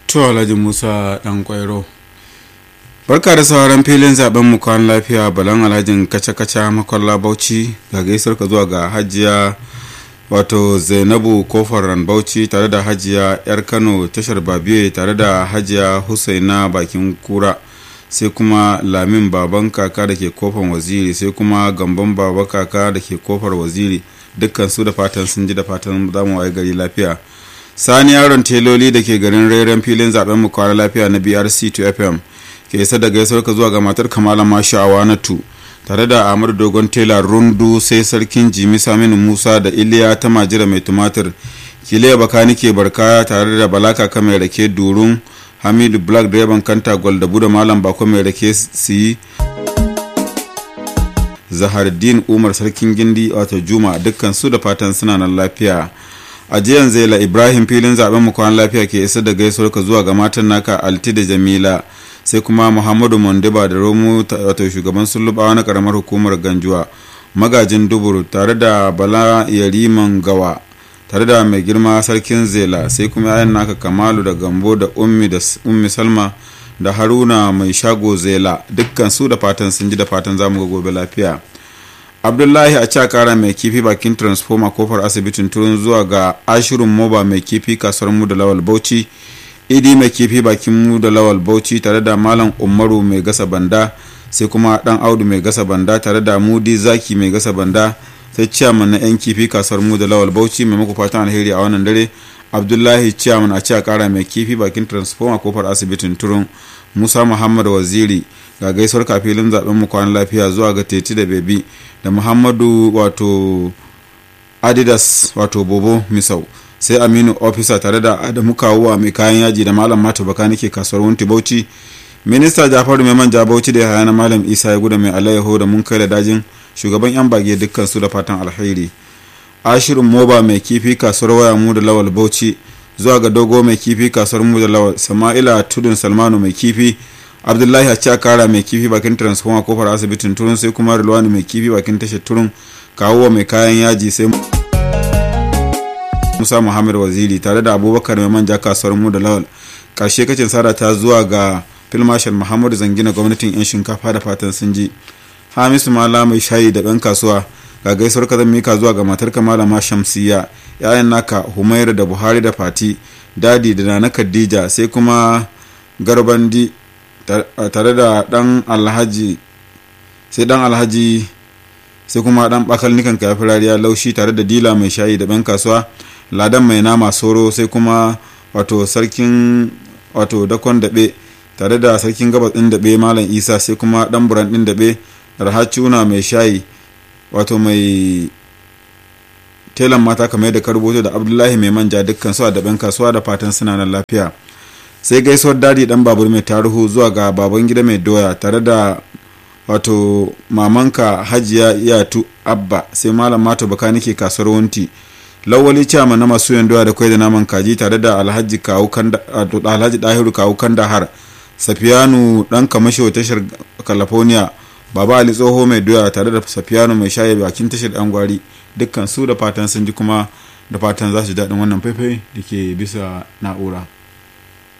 to alhaji musa dan kwairo barka da sauran filin zaben mu kwan lafiya balan alhajin kaca-kaca makwalla bauchi ga gaisar ka zuwa ga hajiya wato zainabu kofar bauchi tare da hajiya yar kano tashar babiye tare da hajiya husaina bakin kura sai kuma lamin baban kaka da ke kofar waziri sai kuma gamban baba kaka da ke kofar waziri dukkan su da fatan sun ji da fatan zamu waye gari lafiya sani yaron teloli da ke garin rairen filin zaben mu kwara lafiya na brc 2 fm ke isa da gaisuwar ka zuwa ga matar kamala mashawa na tu tare da amur dogon tela rundu sai sarkin jimi saminu musa da iliya ta majira mai tumatir kiliya bakani ke barka tare da balaka ka mai rake durun hamidu black direban kanta gwaldabu da malam bako mai rake siyi zahardin umar sarkin gindi wato juma dukkan su da fatan suna nan lafiya a jiyan zaila ibrahim filin zaben mu kwan lafiya ke isa da gaisuwar ka zuwa ga matan naka alti da jamila sai kuma muhammadu mondiba da romo wato shugaban sulubawa na karamar hukumar ganjuwa magajin duburu tare da bala yariman gawa tare da mai girma sarkin zela sai kuma yayan naka kamalu da gambo da ummi da ummi salma da haruna mai shago zela dukkan su da fatan sun ji da fatan zamu ga gobe lafiya abdullahi a cakara mai kifi bakin transformer kofar asibitin turun zuwa ga ashirin moba mai kifi kasuwar mu da lawal bauchi idi mai kifi bakin mu da lawal bauchi tare da malam umaru mai gasa banda sai kuma dan audu mai gasa banda tare da mudi zaki mai gasa banda sai ciyaman na yan kifi kasuwar mu da lawal bauchi mai muku fatan alheri a wannan dare abdullahi ciyaman a cakara mai kifi bakin transformer kofar asibitin turun musa muhammad waziri ga gaisuwar kafilin zaben mu kwanan lafiya zuwa ga teti da bebi da muhammadu wato adidas wato bobo misau sai aminu ofisa tare da adamu kawuwa mai kayan yaji da malam mata baka nake kasuwar wunti bauchi minista jafaru mai manja bauchi da yahaya na malam isa ya guda mai alayyaho da mun kai da dajin shugaban yan bage dukkan su da fatan alheri ashirin moba mai kifi kasuwar waya mu da lawal bauchi zuwa ga dogo mai kifi kasuwar mu da lawal sama'ila tudun salmanu mai kifi abdullahi a kara mai kifi bakin transformer kofar asibitin turun sai kuma rilwani mai kifi bakin tashar turun kawo mai kayan yaji sai musa muhammad waziri tare da abubakar mai manja kasuwar mu da lawal karshe kacin sada ta zuwa ga filmashal muhammadu zangina gwamnatin yan shinkafa da fatan sun ji hamisu mala mai shayi da ɗan kasuwa ga gaisuwar ka zan mika zuwa ga matar malama shamsiya yayan naka humaira da buhari da fati dadi da nana khadija sai kuma garbandi tare da dan alhaji sai dan alhaji sai kuma dan bakal nikan kafi rariya laushi tare da dila mai shayi da ban kasuwa ladan mai nama soro sai kuma wato sarkin wato dakon daɓe tare da sarkin gabas ɗin daɓe malam isa sai kuma dan buran ɗin daɓe rahacuna mai shayi wato mai telan mata kamar da karboto da abdullahi mai manja dukkan su a daɓen kasuwa da fatan suna nan lafiya sai gaisuwar dadi dan babur mai taruhu zuwa ga baban gida mai doya tare da wato mamanka hajiya iyatu abba sai malam mato baka nake kasuwar wunti lawali cama na masu yan doya da kwai da naman kaji tare da alhaji kawu kanda alhaji dahiru kawu kanda har safiyanu dan kamasho tashar california baba ali tsoho mai doya tare da safiyanu mai shaye bakin tashar dan gwari dukkan su da fatan sun ji kuma da fatan za su daɗin wannan faifai da ke bisa na'ura